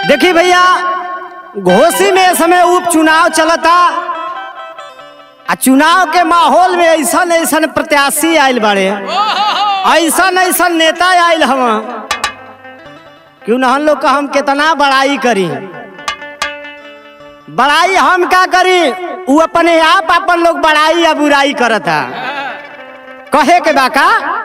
देखी भैया घोसी में इस समय उपचुनाव चलता आ चुनाव के माहौल में ऐसन ऐसन प्रत्याशी आयल बाड़े ऐसन ऐसन नेता आयल हम क्यों ना हम लोग का हम कितना बड़ाई करी बड़ाई हम का करी वो अपने आप अपन लोग बड़ाई या बुराई करता कहे के बाका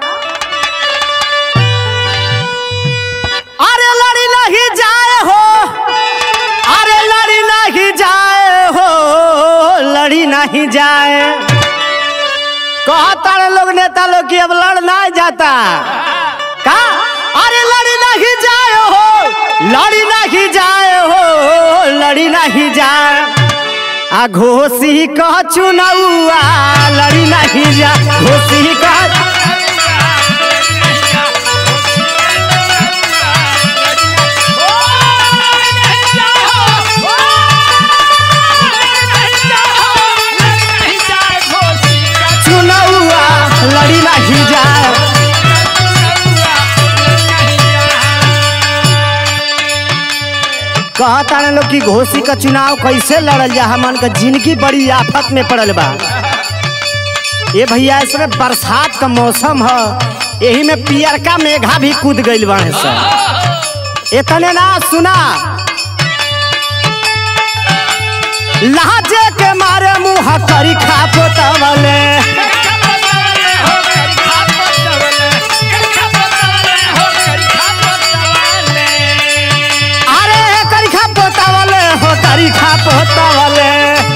अरे लड़ी नहीं जाए हो अरे लड़ी नहीं जाए हो लड़ी नहीं जाए कहता रे लोग नेता लोग की अब लड़ ना जाता का अरे लड़ी नहीं जाए हो लड़ी नहीं जाए हो लड़ी नहीं जाए आ घोसी कह चुनौआ लड़ी नहीं जा घोसी कह चुनौआ लड़ी नहीं जाए कहता ना लोग कि घोसी का चुनाव कैसे लड़ल जा हमन का जिंदगी बड़ी आफत में पड़ल बा ये भैया इसमें बरसात का मौसम है यही में पियरका मेघा भी कूद गइल बाड़े सब इतने ना सुना लाजे के मारे मुंह करी खा पोतवले अरे करी खा पोतवले हो करी खा पोतवले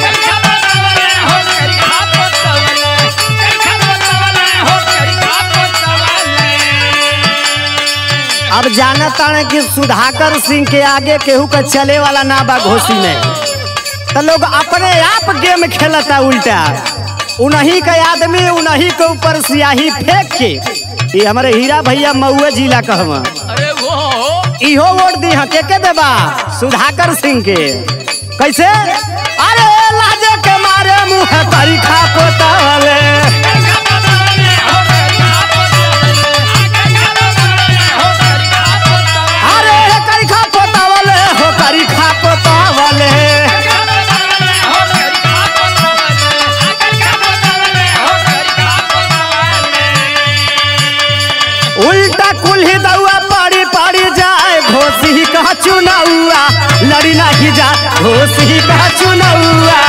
अब जाना ताने कि सुधाकर सिंह के आगे केहू का चले वाला ना बा घोसी में तो लोग अपने आप गेम खेलता उल्टा उन्हीं का आदमी उन्हीं के ऊपर सियाही फेंक के ये हमारे हीरा भैया मऊआ जिला कहवा अरे वो इहो वोट दी के के देबा सुधाकर सिंह के कैसे अरे लाजे के मारे मुंह करी खा पोतावले अरे करी खा पोतावले हो करी खा पोतावले उल्टा कुल्ही दउआ पड़ी पड़ी जाए घोसी कह चुनौआ लड़ी नहीं जा घोसी कह चुनौआ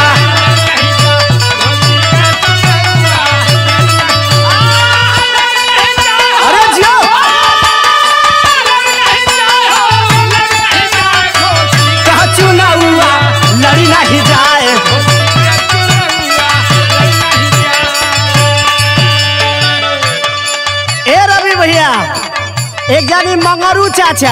अरे जियो कह चुनौआ लड़ी नहीं जाए ए रवि भैया एक जानी मंगरू चाचा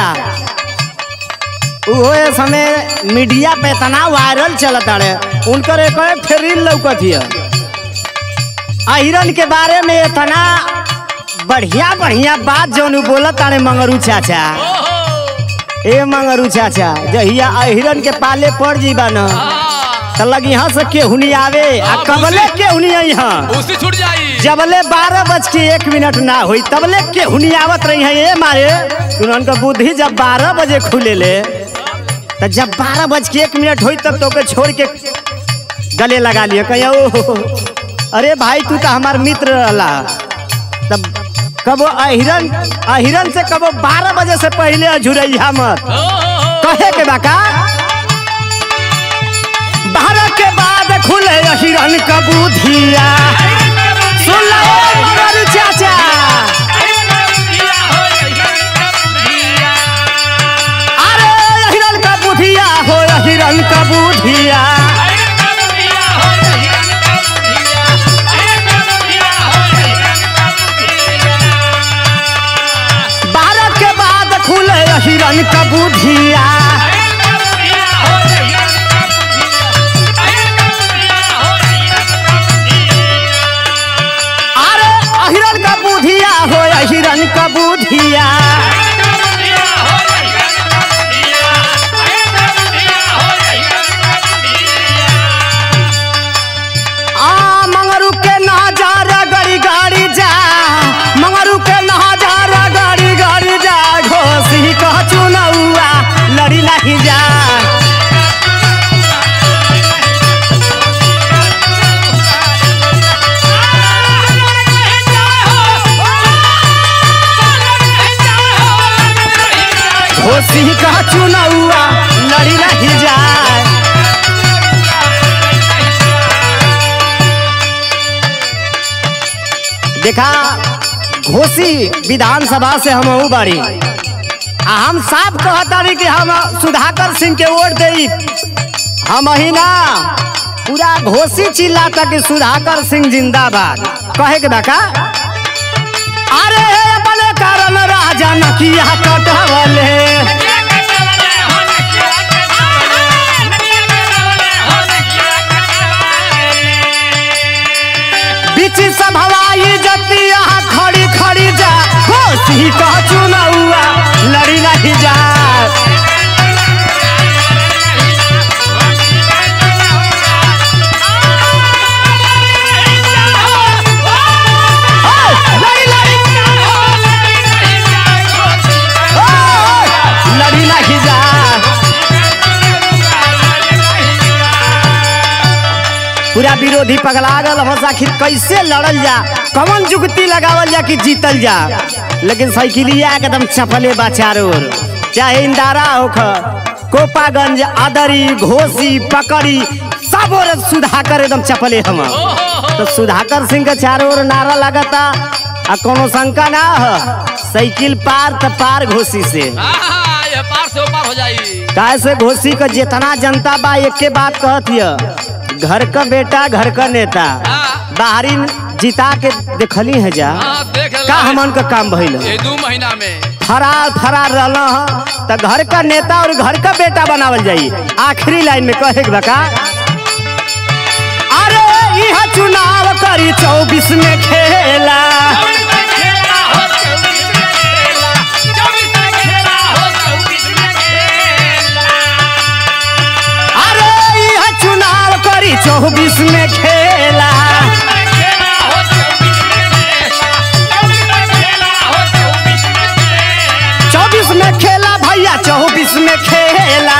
वो ये समय मीडिया पे इतना वायरल चलता रहे उनकर एक फिर रील लौकत हिय अहिरन के बारे में इतना बढ़िया बढ़िया बात जौन उ बोलत तारे मंगरू चाचा ए मंगरू चाचा जहिया अहिरन के पाले पड़ जीबा न त लगी यहाँ से केहुनी आवे आ कबले केहुनी यहाँ उसी छूट जाई जबले बारह बज के एक मिनट ना हुई तबले के हुनी आवत रही है ये मारे उनका बुद्धि जब बारह बजे खुले ले तो जब बारह बज के एक मिनट हुई तब तो के छोड़ के गले लगा लिए कहियो "ओह, अरे भाई तू तो हमार मित्र रहला तब कबो अहिरन अहिरन से कबो बारह बजे से पहले अझुरैया मत कहे के बाका बारह के बाद खुले अहिरन का बुधिया सुन लो ए मगर चाचा अरे हिरन का बुधिया हो हिरन का बुधिया बारह के बाद खुले हिरन का बुधिया अरे हिरन का बुधिया हो हिरन का बुधिया आ मंगरू के नजारा गड़ी गाड़ी जा मंगरू के नजारा गड़ी गाड़ी जा घोसी कह चुनौआ लड़ी नहीं जा देखा घोसी विधानसभा से हम बाड़ी आ हम साफ कहतानी कि हम सुधाकर सिंह के वोट दे हम ही ना पूरा घोसी चिल्लाता कि सुधाकर सिंह जिंदाबाद कहे के बाका अरे अपने कारण राजा नकिया कटवले बीच सब हवाई जतिया खड़ी खड़ी जा घोसी कह चुनौआ लड़ी नहीं जा लड़ी लड़ी लड़ी नहीं जा पूरा विरोधी पगला गल हम आखिर कैसे लड़ल जा कौन जुगती लगावल जा कि जीतल जा लेकिन साइकिलिया एकदम चपले बा चारों ओर चाहे इंदारा होख कोपागंज आदरी घोसी पकड़ी सब ओर सुधाकर एकदम चपले हम तो सुधाकर सिंह के चारों ओर नारा लगता आ कोनो शंका ना ह साइकिल पार त पार घोसी से आहा, ये पार से पार हो जाई कैसे घोसी का जितना जनता बा एक के बात कहत हिय घर का बेटा घर का नेता हाँ। बाहरी जिता के देखली है जा हाँ, देख का ला। हमन का काम भइल ये दू महीना में फरार फरार रहल ह त घर का नेता और घर का बेटा बनावल जाई आखिरी लाइन में कहे के बका अरे यह चुनाव करी चौबीस में खेला अरे यह चुनाव करी चौबीस में खेला चौबीस में खेला भैया चौबीस में खेला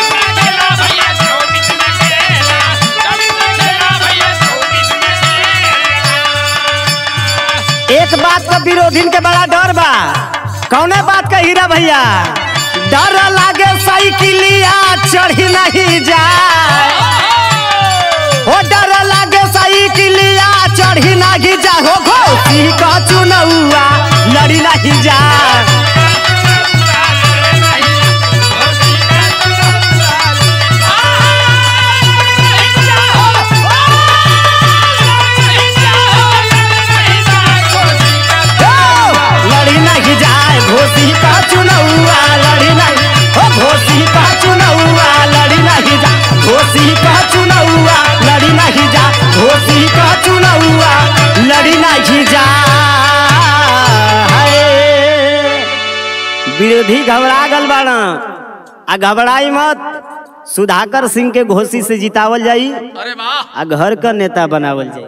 एक बात का विरोधीन के बड़ा डर बा कौने बात का हीरा भैया डर लागे साइकिलिया चढ़ी नहीं जाए ओ डर लागे साइकिलिया चढ़ी नहीं जा हो घोसी का चुनौआ लड़ी नहीं जा लड़ी नहीं जाए घोसी का चुनौआ लड़ी नहीं हो घोसी का चुनौआ लड़ी नहीं जा घोसी का चुनौआ लड़ी नहीं जा घोसी का चुनौआ लड़ी नहीं जा हाय। विरोधी घबरा गल बाड़ा आ घबराई मत सुधाकर सिंह के घोसी से जितावल जाई अरे वाह आ घर का नेता बनावल जाई